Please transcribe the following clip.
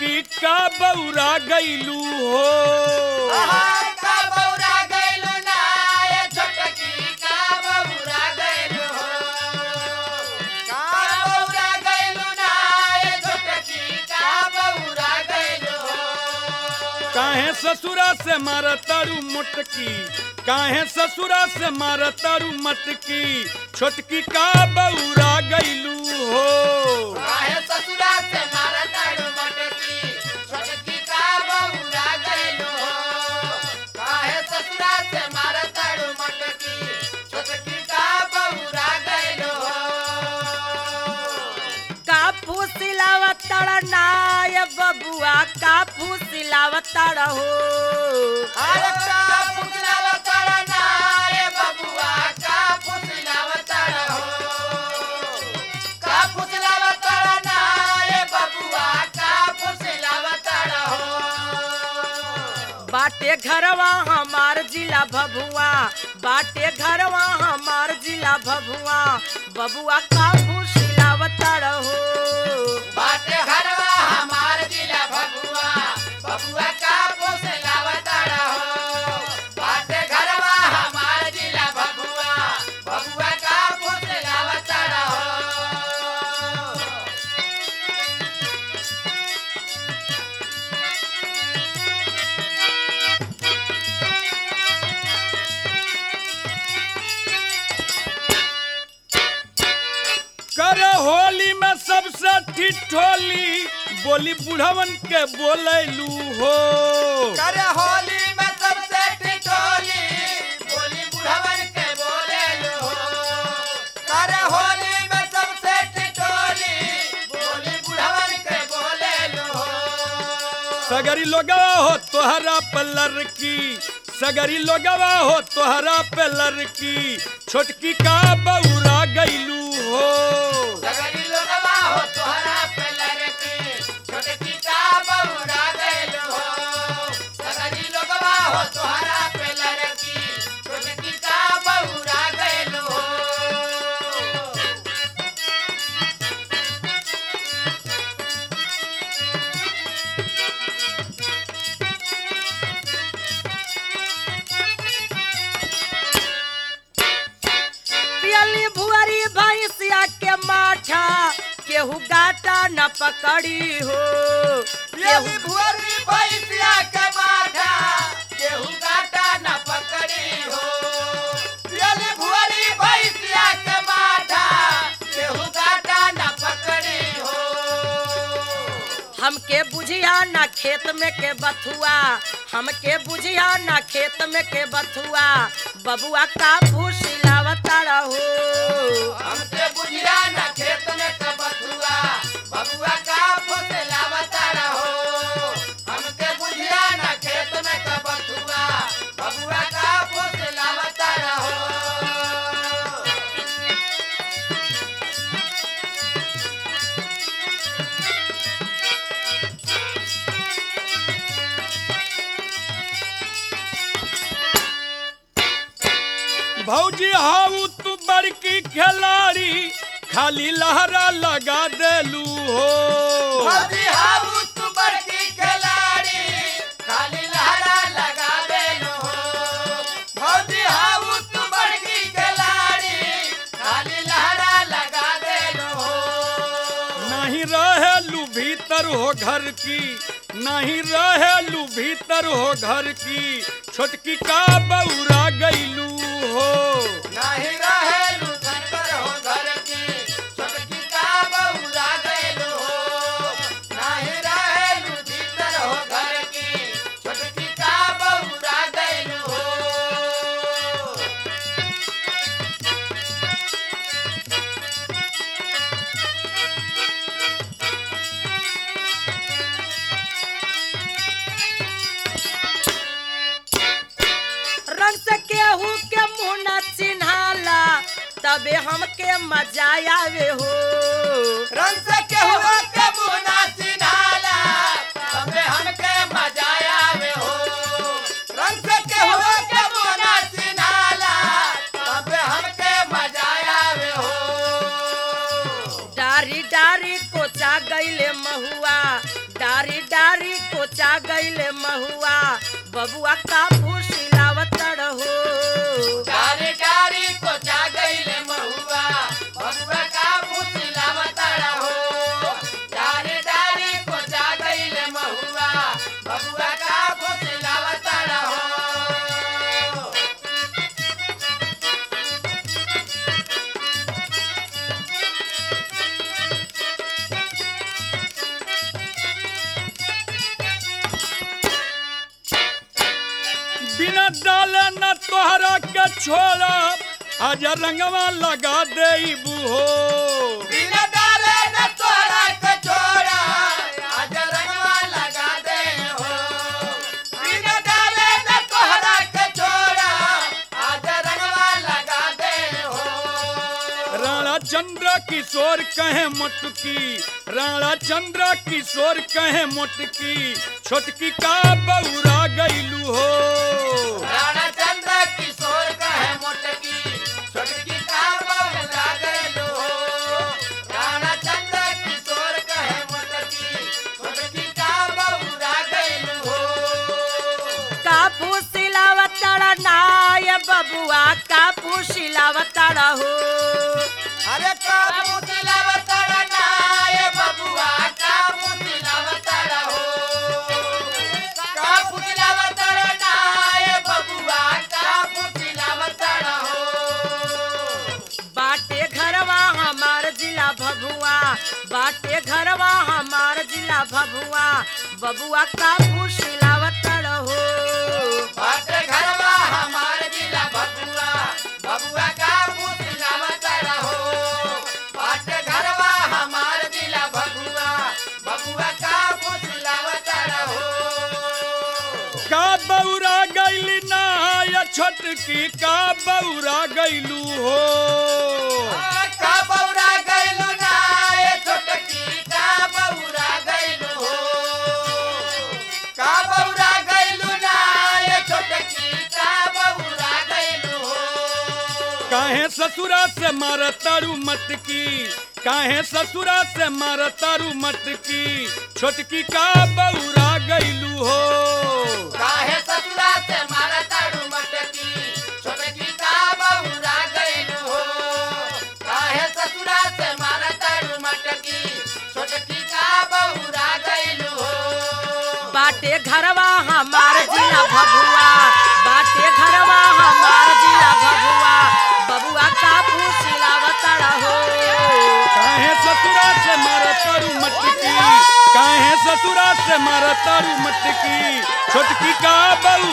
छोटकी का बौरा गईलू हो आहा का बौरा गइलु ना ए छोटकी का बौरा गइलु हो का बौरा गइलु ना ए छोटकी का बौरा गइलु हो काहे ससुरा से मार तारू मोटकी काहे ससुरा से मार तारू मटकी छोटकी का बौरा गईलू हो काहे ससुरा से मारा ताड़ू मटकी छोटकी का बौरा गइलु हो काहे ससुरा से मारा ताड़ू मटकी छोटकी का बौरा गइलु हो का फूसिलावतड़ नाय बबुआ का फूसिलावतड़ हो अरे का फुसलावताड़ा ना ए बबुआ का फुसलावताड़ा हो का फुसलावताड़ा ना ए बबुआ का फुसलावताड़ा हो बाटे घरवा हमार जिला भभुआ बाटे घरवा हमार जिला भभुआ बबुआ का फूसिलावतड़ हो बाटे घरवा हमार जिला भगुआ बबुआ का फुसलावताड़ा हो बाटे घरवा हमार जिला भगुआ बबुआ का फुसलावताड़ा हो कर होली में सबसे ठिठोली बोली बुढ़वन के बोलैलू हो करे होली में सबसे टिटोली बोली बुढ़वन के बोले लो करे होली में सबसे टिटोली बोली बुढ़वन के बोले लो सगरी लोगवा हो तोहरा पे लड़की सगरी लोगवा हो तोहरा पे लड़की छोटकी का बौरा गईलू हो सगरी लोगवा हो तोहरा पे लड़की छोटकी का बौरा गइलो हो सगरी लोगवा हो तोहरा पे लड़की छोटकी का बौरा गइलो हो पियली भुअरी भैंसिया के माठा केहू गाटा न पकड़ी हो येली भुअरी भैंसिया के माथा केहू काटा न पकड़ी हो येली भुअरी भैंसिया के माथा केहू काटा न पकड़ी हो हमके बुझिया ना खेत में के बथुआ हमके बुझिया ना खेत में के बथुआ बबुआ का फूसिलावता रहो हमके बुझिया न खेत में कबथुआ बबुआ का फुसलावता रहो हमके बुझिया न खेत में कबथुआ बबुआ का फुसलावता रहो भौजी हाउ तू बड़की खिलाड़ी खाली लहरा लगा देलू हो भौजी हाउ तू बड़की खिलाड़ी खाली लहरा लगा देलो भौजी हाउ तू बड़की खिलाड़ी खाली लहरा लगा देलो नहीं रहेलू भीतर हो घर की नहीं रहेलू भीतर हो घर की छोटकी का बौरा गईलू हो नहीं रहेलू घर हो घर की छोटकी का बौरा गइलो नहीं रहेलू भीतर हो घर की छोटकी का बौरा गइलो रंग से केहू के मुंह न चिन्हाला तबे हमके मजा आवे हो रंग से केहू के बुना चिन्हाला तबे हमके मजा आवे हो रंग से केहू के बुना चिन्हाला तबे हमके मजा आवे हो डारी डारी कोचा गईले महुआ डारी डारी गईले महुआ बबुआ का फूसिलावतड़ हो डारी डारी को जा गईले महुआ बबुआ का फुसिलावतड़ हो डारी डारी को जा गईले महुआ बबुआ का फुसिलावतड़ हो बिना डाले न तोहरा के छोड़ा आज रंगवा लगा दे हो बिना डाले न तोरा के छोड़ा आज रंगवा लगा दे हो बिना डाले न तोरा के छोड़ा आज रंगवा लगा दे हो राणा चंद्र किशोर कहे मोटकी राणा चंद्र किशोर कहे मोटकी छोटकी का बौरा गईलू हो राणा चंद्र किशोर कहे मोटकी छोटकी का बबुला गैलो हो राणा चंद्र किशोर कहे मोटकी छोटकी का बबुला गैलो हो का फूसिलावतड़ नाय बबुआ का फूसिलावतड़ हो अरे का मुतिला बताड़ा ना ये बबुआ का मुतिला बताड़ा हो का मुतिला बताड़ा ना ये बबुआ का मुतिला बताड़ा हो बाटे घरवा हमार जिला भभुआ बाटे घरवा हमार जिला भभुआ बबुआ का फूसिलावतड़ हो बाटे घरवा हमार जिला बबुआ बबुआ का मुतिला बताड़ा हो बाटे घरवा हमार जिला बबुआ बबुआ का मुतिला बताड़ा हो का बौरा गईली ना या छोटकी का बौरा गईलू हो का बौरा गैलू ना ए छोटकी का बौरा गैलू हो का बौरा गैलू ना ए छोटकी का बौरा गैलू हो काहे ससुरा से मार तारू मटकी काहे ससुरा से मार तारू मटकी छोटकी का बौरा गईलू हो काहे ससुरा से मारा तारू मटकी छोटकी का बौरा गैलू हो काहे ससुरा से मारा तारू मटकी छोटकी का बौरा गैलू हो बाटे घरवा हमार जिला भभुआ बाटे घरवा हमार जिला भभुआ बबुआ का फूसिलावतड़ हो काहे ससुरा से मार तारू मटकी काहे ससुरा से मार तारू मटकी छोटकी का बौरा